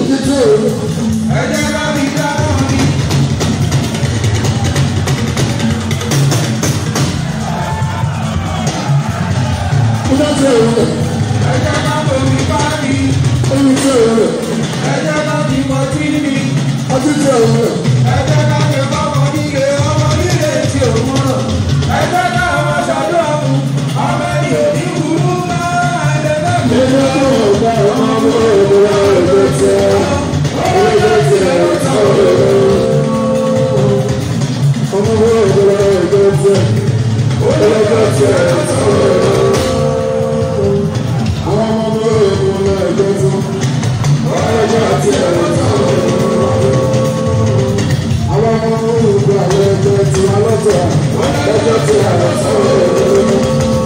òtítọ́ òru. ẹ jẹ́ ká fi dá wọn ní. òtítọ́ òru. ẹ jẹ́ ká fomi bá mi. òtítọ́ òru. ẹ jẹ́ ká fi mọtí mi. òtítọ́ òru. ẹ jẹ́ ká fi bọ́mọ nílé ọmọ nílé tí ò mọ̀ràn. ẹ jẹ́ ká ọmọ ṣàdúrà fún ọmọ ẹni òní burú máa ẹ jẹ́ ká fi nínú ọgbà ọmọ ọmọ ìlúwa òjò tẹ òjò tẹ ọ̀tá òru. ọmọ ọmọ ìlúwa òjò tẹ òjò tẹ ọ̀tá òru. àwọn ọmọ ọmọ ìlúwa òjò tẹ òjò tẹ ọ̀tá òru. àwọn ọmọ ọmọ ìlúwa òjò tẹ alọ́tọ̀ òjò tẹ ọ̀tá òru.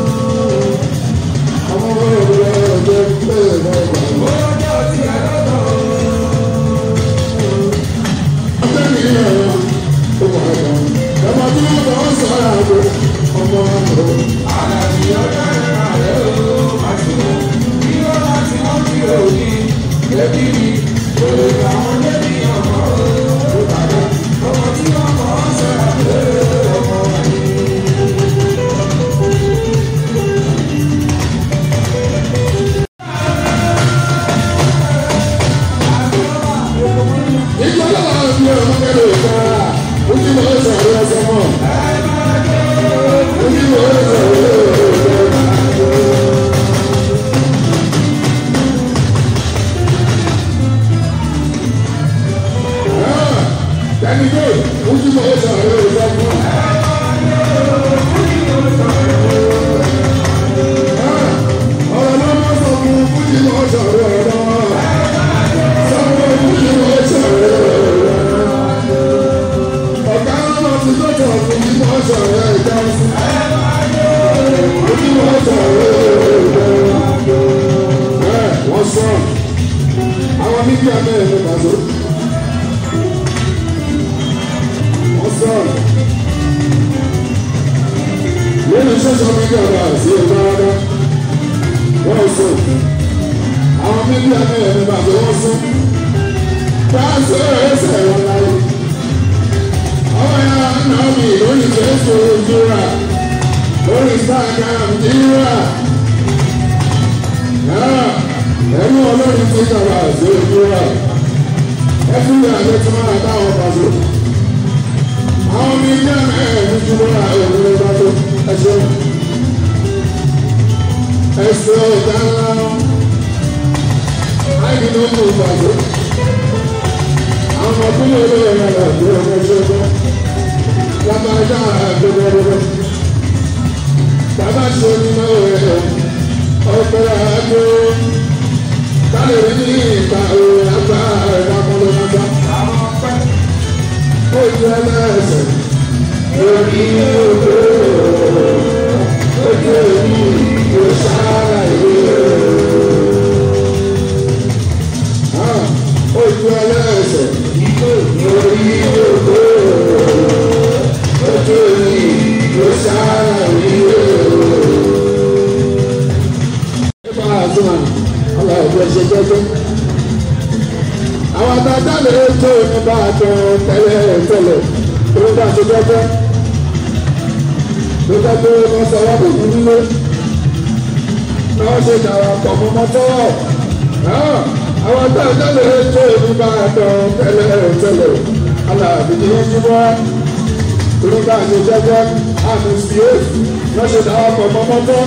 ọmọ ọmọ ìlúwa òjò tẹ ọ̀tá òru. ọjọ́ tí ẹ lọ́tọ̀. àlàyé ọjọ́ ìrìnà rẹ̀ ó àṣùwò. bí wọ́n bá ti wọ́n ti òní. débi ni òye àwọn débi ọmọ ó bàbá. ọmọ tí wọ́n mọ̀ ọ́ sọ̀rọ̀ lé ọmọ wáyé. Àwọn mídíà mẹ́rin ló bá so. Wọ́n sọ̀rọ̀. Lórí social media rẹ̀ àti ẹ̀dá rẹ̀ wọ́n sọ. Àwọn mídíà mẹ́rin ló bá so wọ́n sọ. Táàsì ẹ̀rẹ́sẹ̀ wọn láyé. Ọmọ ya nà mí lórí Facebook jíra. Lórí Instagram jíra. Ẹ̀rú ọlọ́run ti kàwá àti jíra. Ẹ fún mi àti tí wọ́n àtàwọn pàṣẹ àwọn mi ní ẹ̀ẹ́dì tí wọ́n ra ẹ̀rọ lọ́wọ́ tó ẹ̀ṣọ́ ẹ̀ṣọ́ ìdá ńlá láìpẹ́ tó kù pàṣẹ àwọn ọkùnrin olóyè rẹ̀ rẹ̀ tó ọmọ ẹ̀ṣọ́ tó lábàjá àgbẹ̀gbẹ̀rẹ̀ bàbá ṣe ní náà rẹ̀ ọ̀pẹ̀ àgbo kálí ní ìta òwe àgbà ẹ̀dá kọ́lọ́mọ́gbà àwọn ọpẹ́ ojú ẹlẹ́sẹ̀ lórí odò ojú èmi kò sára ìwé ojú ẹlẹ́sẹ̀ lórí odò ojú èmi kò sára ìwé. nípa àtúnwà ọlọ́ọ̀dún ẹ̀ṣẹ̀ jẹ́jẹ́ àwọn àtàtà lè tó nípa àtọ tẹ́lẹ̀ tẹ́lẹ̀ tó bá ṣe jẹ́jẹ́ ló jẹ́ pé wọ́n sọ wọ́n kò fún nílé náà ṣe darapọ̀ mọ́ mọ́tọ́ àwọn àtàtà lè tó nípa àtọ tẹ́lẹ̀ tẹ́lẹ̀ alábìdí ń túbọ̀ tó bá ṣe jẹ́jẹ́ àmì sí èsì náà ṣe darapọ̀ mọ́ mọ́tọ́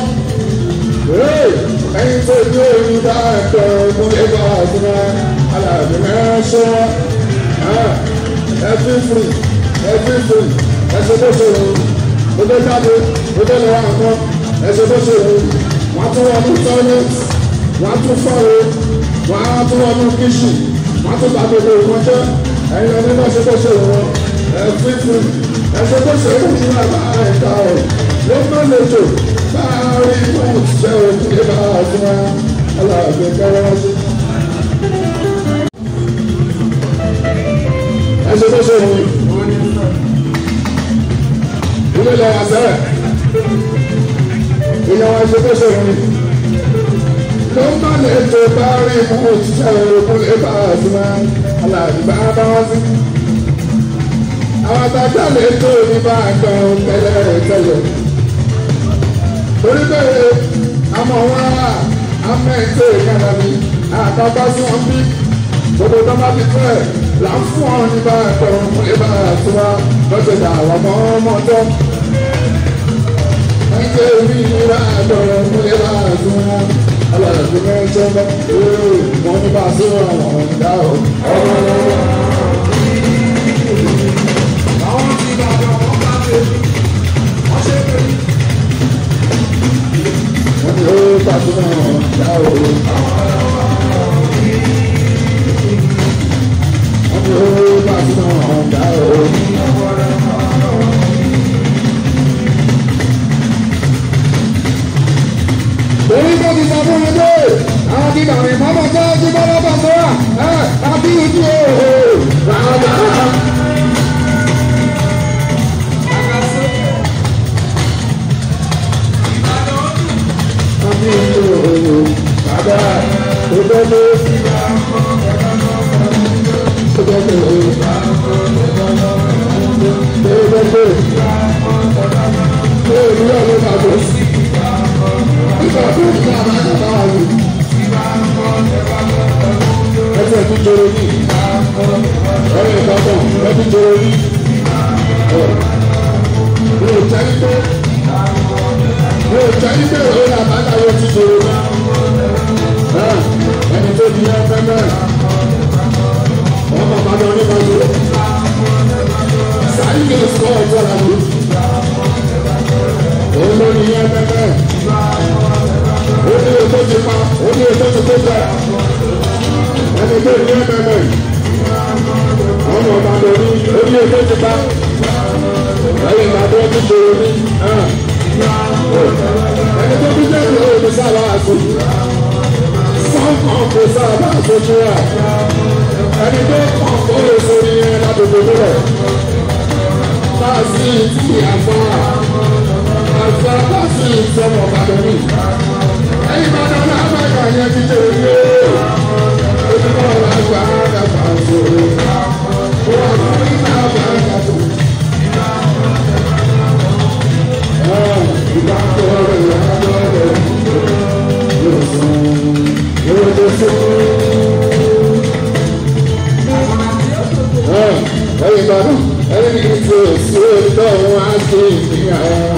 ẹyin tó ní oyin bá ẹ̀tọ́ múlẹ̀ bá àdúrà aláàbí mẹ́ránṣọ́ ẹbí firi ẹbí firi ẹsẹ̀ tó ṣe wò ó dé jáde ó dé lọ́wọ́ àná ẹsẹ̀ tó ṣe wò wọ́n tún wọ́n mú tọ́lẹ̀ wọ́n tún fọ́ọ̀rọ̀ wọ́n tún wọ́n mú kíṣì wọ́n tún bá gbogbo ìwọ́n jẹ́ ẹ̀yin ọdún náà ṣe tó ṣe wò ẹbí firi ẹsẹ̀ tó ṣe wò ní àbá ẹ̀ka ọ̀ ló má lè jò báyìí wọ́n ti jẹ́ òkú ní bá àdúrà aláàbẹ̀ kẹ́rẹ́ sí. ẹsẹ̀ tó ṣe wò ilé lọ wá sẹ́rẹ̀ ìyàwó ẹsẹ̀ tó ṣe wò ló má lè ètò bá rí mú òṣìṣẹ́ òkú lè bá a sí máa alàgbà bá wá sí. àwọn àtàjà lè tó ní bá a gbọ́n tẹ́lẹ̀ tẹ́lẹ̀. torí pé àmọ́ wọn wà amẹ́ǹtẹ̀ ìkànnà mi àkàbá sí wọn bí gbogbo tó bá ti fẹ́ là ń fún ọ ní bá a gbọ́n lè bá a sí wa lọ́sẹ̀ dà àwọn ọmọ ọmọ tó. Ike mi ní bá a gbọ́n lè bá a sí wa alàgbé mẹ́jọ bá wọn ní bá a sí wọn àwọn ọ̀dà ọ̀. Àwọn ti bàbá wọn bá ṣe wọ́n ṣe pé wọ́n ní ó bá a sí wọn àwọn ọ̀dà ọ̀. wọ́n ní ó bá a sí wọn àwọn ọ̀dà ọ̀. Orí tó ti sọ fún mi pé àwọn ti dàrí mọ́mọ́ tó ti bá lọ́bọ̀ sọ́wọ́ ẹ̀ àbí ojú òòrùn rárá. àgàsókè Ìbàdàn ọdún Àbí ojú òòrùn bàbá òdodo sí òdodo òdodo òòrùn yóò ló bàbá sí. Nígbà tó ń bá àwọn àgbà wà lù. Ẹsẹ̀ tún joro ní. Ọ̀rẹ́ ìbátan ẹ tún joro ní. Mi ò jẹ́ pé mi ò jẹ́ pé òun àbájá yóò tún joro ní. Ẹni tó di ẹgbẹ́ mẹ́rin. Wọ́n máa bá lọ nípa ìlú. Sáré lè sọ ọjọ́ la lò. Òun ló ní ẹgbẹ́ mẹ́rin. Ó ní ètò ti pa, ó ní ètò ti tó jẹ. Ẹni tó ní ẹgbẹ́ mẹ́rin. Wọ́n mọ̀ bá lọ ní ó ní ètò ti pa. Ẹyin ìgbàdo ti ṣòro ní. Ẹni tó bí jẹ́ ìlú òní sábà àṣọ. Sọ́kàn kò sábà àṣojú rẹ̀. Ẹni tó kàn kó lè sórí yẹn ládùúgbò nílẹ̀. Báàsì tí àgbọ̀n àgbà báàsì ìṣọ̀mọ̀ bàbá mi. Ẹyin bàbá náà bá yà yẹn ti jẹ́ orí o. Ojúmọ̀ ọ̀la gbà á dàgbà sórí. Wọ́n á fi náà bá a dàgbà. Ìgbà tó rẹ̀ yà á lọ́rẹ̀ yóò sùn yóò tó sùn. ẹyin bàbá ẹyin ní ti òsì òótọ́ wọn á ṣe ìgbéyàwó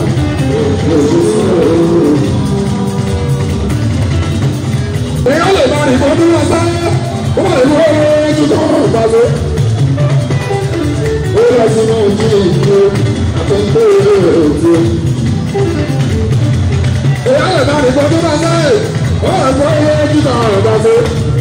èèyàn lè máa nìkan bí wọn sáré wọn lè mú ọwọ́ ojú tó wọn bá lé. ó lọ sínú ojú ìdúró àtúntò ìlú òjò. èèyàn lè máa nìkan bí wọn sáré wọn lè mú ọwọ́ ojú tó wọn bá lé.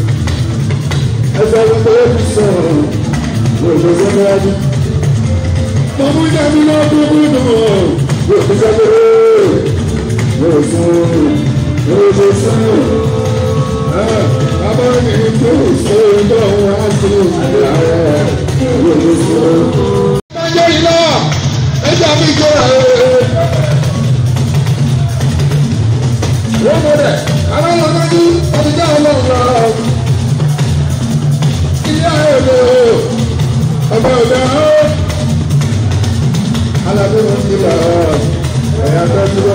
ẹsẹ̀ gbogbo ó fi sọ̀rọ̀ òṣèlú níwájú. mo mú jẹ́bi náà dúdú dùn yóò fi sẹ́kẹ̀ yóò sún yóò ṣe sún. bàbá mi kò ṣe tó wá sí ìgbà rẹ̀ yóò ṣe sún. ọjọ́ yìí náà ẹjọ́ mi jẹ́ ẹ̀. wọ́n mọ̀ dẹ̀ àwọn ọlọ́dún ọdún jẹ́ ọlọ́run náà. ilé ayé lò ó ọba ọba ọ alábẹ́wọ̀n ti là ọ ẹ̀yà tó dúró.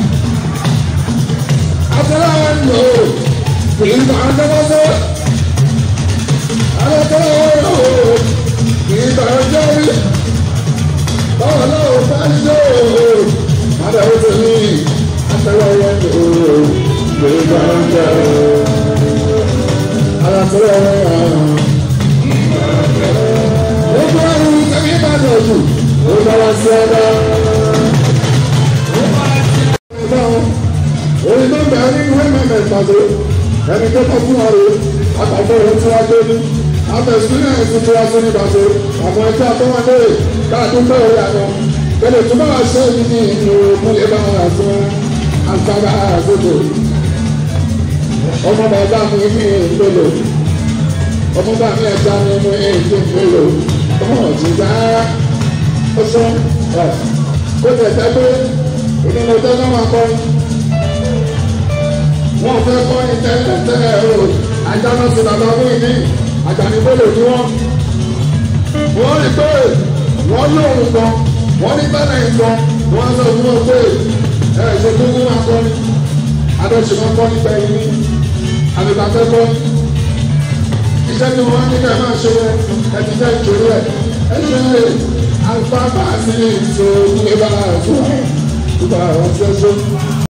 Àtàlà wọn lò ó kì í bá ọjọ́bọ́sọ́. Àtàlà wọn lò ó kì í bá ọjọ́ rí. Báwo náà ó bá ń lò ó? Àdàwọ̀ tó ní àtàlà wọn lò ó kì í bá ọjọ́ rí. Àtàlà wọn lò ó gbogbo ẹrù tẹ̀mí bá dọ̀ jù ó dára sí ọ̀dọ̀. Orin tó ń bẹ̀rẹ̀ nínú ẹ̀mẹ̀mẹ̀ ìpàdé ẹni tó kọ́ fún ọ̀rọ̀ àtàkùn ohun tí wọ́n gbé ní. Àbẹ̀sùn náà ti tura sí ní ìbàdó àwọn ẹgbẹ́ àtọ́wọ́dé káàdùn pé orí àná. Tẹ̀lé tó bá wà ṣe é ní ìlú múlẹ̀ bá wà fún àgbàgbà àgbègbè. Ọmọ bàbá mi ní ìpele ọmọ bá mi ẹja ní inú èdè mélòó ọmọ ọ̀jìgbá ó sọ ẹ kó tẹ̀ tẹ́ pé ìdílé tó náà máa kọ́ wọ́n fẹ́ kọ́ ní tẹ́lẹ̀tẹ́lẹ̀ o àjànà sí bàbá fún ìdí àjànìbólò ni wọ́n. wọ́n rí pé wọ́n lóhùn gan wọ́n ní tẹ́lẹ̀ gan wọ́n sọ fún wọn pé ẹ ṣe gbogbo máa kọ́ ni adọ́sẹ̀ máa kọ́ nípa ẹ̀yìn ní àbíkàtẹ́ kọ́ iṣẹ́ tí wọ́n ní kẹ́ máa ṣe ẹ ti fẹ́ ìṣòro ẹ̀ ẹ ṣe lè alùpàpà sí ìṣòro ìgbà fún ìgbà ọ̀ṣẹ́ṣẹ́.